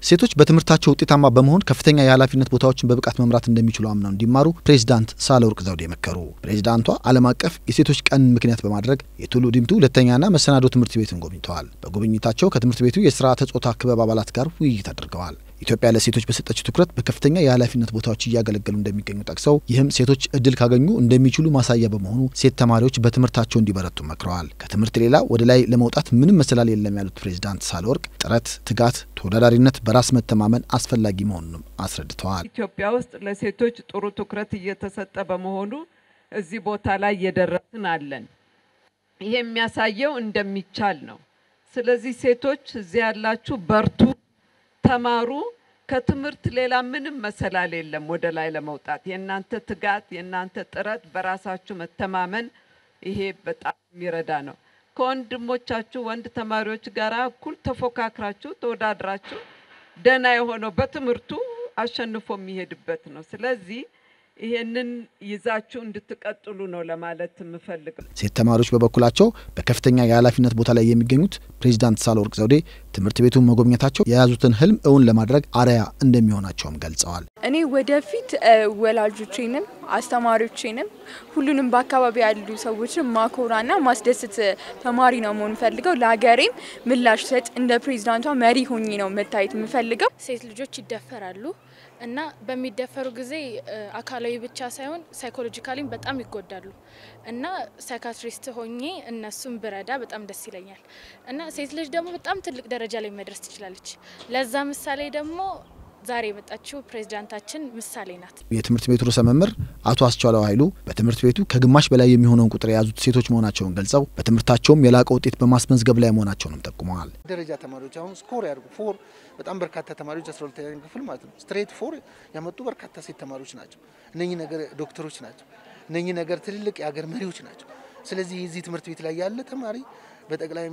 ሴቶች በትምህርታቸው ውጤታማ በመሆን ከፍተኛ የኃላፊነት ቦታዎችን በብቃት መምራት እንደሚችሉ አምነው እንዲማሩ ፕሬዚዳንት ሳህለወርቅ ዘውዴ መከሩ። ፕሬዚዳንቷ ዓለም አቀፍ የሴቶች ቀን ምክንያት በማድረግ የቱሉ ዲምቱ ሁለተኛና መሰናዶ ትምህርት ቤትን ጎብኝተዋል። በጉብኝታቸው ከትምህርት ቤቱ የስርዓተ ጾታ ክበብ አባላት ጋር ውይይት አድርገዋል። ኢትዮጵያ ለሴቶች በሰጠችው ትኩረት በከፍተኛ የኃላፊነት ቦታዎች እያገለገሉ እንደሚገኙ ጠቅሰው ይህም ሴቶች እድል ካገኙ እንደሚችሉ ማሳያ በመሆኑ ሴት ተማሪዎች በትምህርታቸው እንዲበረቱ መክረዋል። ከትምህርት ሌላ ወደ ላይ ለመውጣት ምንም መሰላል የለም ያሉት ፕሬዚዳንት ሳህለወርቅ ጥረት፣ ትጋት፣ ተወዳዳሪነት፣ በራስ መተማመን አስፈላጊ መሆኑንም አስረድተዋል። ኢትዮጵያ ውስጥ ለሴቶች ጥሩ ትኩረት እየተሰጠ በመሆኑ እዚህ ቦታ ላይ እየደረስን አለን። ይሄ የሚያሳየው እንደሚቻል ነው። ስለዚህ ሴቶች እዚህ ያላችሁ በርቱ፣ ተማሩ። ከትምህርት ሌላ ምንም መሰላል የለም ወደ ላይ ለመውጣት። የእናንተ ትጋት፣ የእናንተ ጥረት፣ በራሳችሁ መተማመን ይሄ በጣም የሚረዳ ነው። ከወንድሞቻችሁ ወንድ ተማሪዎች ጋር እኩል ተፎካክራችሁ ተወዳድራችሁ ደህና የሆነው በትምህርቱ አሸንፎ የሚሄድበት ነው። ስለዚህ ይሄንን ይዛችሁ እንድትቀጥሉ ነው ለማለት የምፈልገው። ሴት ተማሪዎች በበኩላቸው በከፍተኛ የኃላፊነት ቦታ ላይ የሚገኙት ፕሬዚዳንት ሳህለወርቅ ዘውዴ ትምህርት ቤቱን መጎብኘታቸው የያዙትን ህልም እውን ለማድረግ አርአያ እንደሚሆናቸውም ገልጸዋል። እኔ ወደፊት ወላጆቼንም አስተማሪዎቼንም ሁሉንም በአካባቢ ያሉ ሰዎችን ማኮራና ማስደስት ተማሪ ነው መሆን ፈልገው ለሀገሬም ምላሽ ሰጥ እንደ ፕሬዚዳንቷ መሪ ሆኜ ነው መታየት የምፈልገው። ሴት ልጆች ይደፈራሉ እና በሚደፈሩ ጊዜ አካላዊ ብቻ ሳይሆን ሳይኮሎጂካሊም በጣም ይጎዳሉ እና ሳይካትሪስት ሆኜ እነሱን ብረዳ በጣም ደስ ይለኛል እና ሴት ልጅ ደግሞ በጣም ትልቅ ደረጃ ላይ መድረስ ትችላለች። ለዛ ምሳሌ ደግሞ ዛሬ የመጣችው ፕሬዚዳንታችን ምሳሌ ናት። የትምህርት ቤቱ ርዕሰ መምህር አቶ አስቻለው ኃይሉ በትምህርት ቤቱ ከግማሽ በላይ የሚሆነውን ቁጥር የያዙት ሴቶች መሆናቸውን ገልጸው በትምህርታቸውም የላቀ ውጤት በማስመዝገብ ላይ መሆናቸውንም ጠቁመዋል። ደረጃ ተማሪዎች አሁን ስኮር ያድርጉ ፎር በጣም በርካታ ተማሪዎች አስራ ሁለተኛ ክፍል ማለት ነው ስትሬት ፎር ያመጡ በርካታ ሴት ተማሪዎች ናቸው። እነኚህ ነገር ዶክተሮች ናቸው። እነኚህ ነገር ትልልቅ የሀገር መሪዎች ናቸው። ስለዚህ የዚህ ትምህርት ቤት ላይ ያለ ተማሪ በጠቅላይ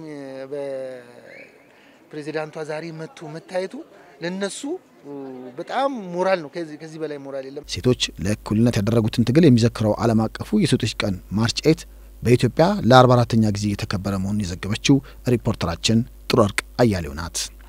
በፕሬዚዳንቷ ዛሬ መጥቶ መታየቱ ለነሱ በጣም ሞራል ነው። ከዚህ በላይ ሞራል የለም። ሴቶች ለእኩልነት ያደረጉትን ትግል የሚዘክረው ዓለም አቀፉ የሴቶች ቀን ማርች ኤት በኢትዮጵያ ለ44ተኛ ጊዜ የተከበረ መሆኑን የዘገበችው ሪፖርተራችን ጥሩ ወርቅ አያሌው ናት።